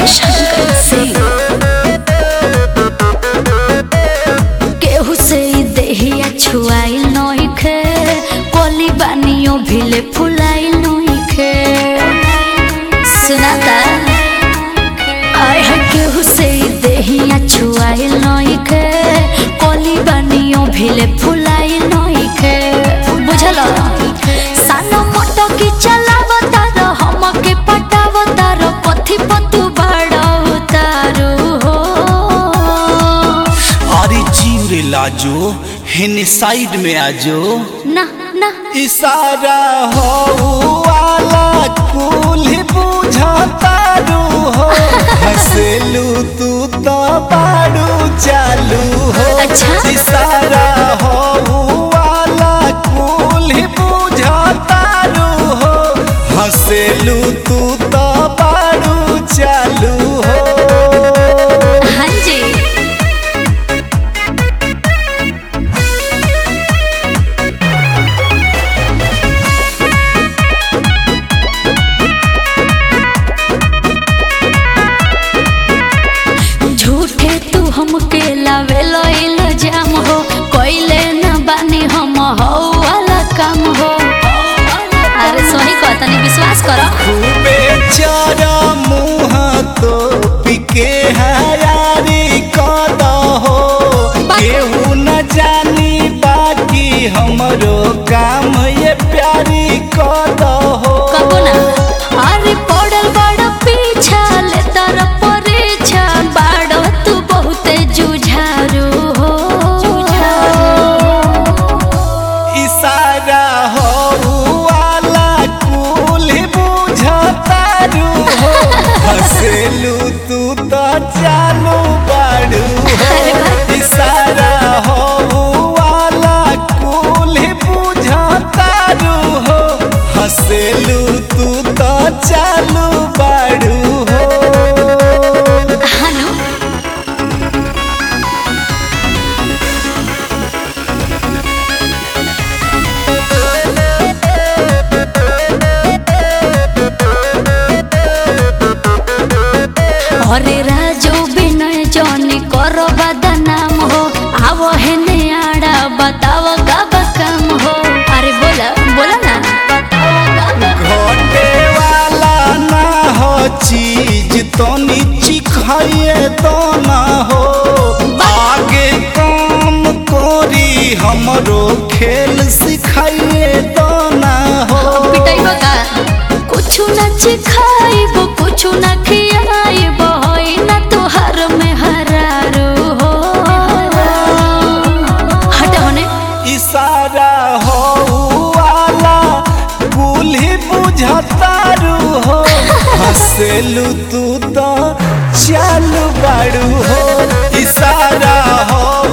शंकर सिंह केहू से ई देहिया छुआइल नइखे कोली बानियो भिले फुलाइल नइखे सुनाता आय है केहू से ई देहिया छुआइल नइखे कोली बानियो भिले फुलाइल नइखे बुझल सानो मोटो की चलावता र हमके पटावता र कथी पतु बड़ाऊ तारू हो अरे जीव रे लाजो हेने साइड में आजो ना ना इशारा हो वाला कुल बुझतारू हो हंसलू तू तो बाड़ू चालू हो अच्छा। इशारा हो वाला कुल बुझतारू हो हंसलू तू तो बाड़ू चालू हो हाँ जी झूठे तू हमके लावेलो इल्जाम हो कोइले न बानी हम हो वाला काम हो अरे सोही को तनी विश्वास करो खूबे चारा मुँह तो पिके हयारी कद हो केहू न जानी बाकी हमरो काम ये प्यारी कद हो कबो ना अरे पड़ल बड़ पीछा ले तर परीक्षा बाड़ो तू बहुते जुझारू हो इशारा हो वाला कुल बुझतारू हो हंसलू तू तो चालू बाड़ू हो इशारा हो वाला कुल बुझतारू हो हंसलू तू तो चालू बाड़ू हो हनु अरे राजो विनय जनी करो बदनाम हो आवो है आड़ा बताओ कब काम हो अरे बोला बोला ना घटे वाला ना हो चीज तो नीची खाइए तो ना हो आगे काम कोरी हमरो खेल सिखाइए तो ना हो पिटाइबो का कुछु न चिखाइबो कुछु न खियाइबो होई न तुहार में हरारो हो हट होने इशारा हो वाला कुल्ही बुझतारू हो हंसलू तू तो चालू बाड़ू हो इशारा हो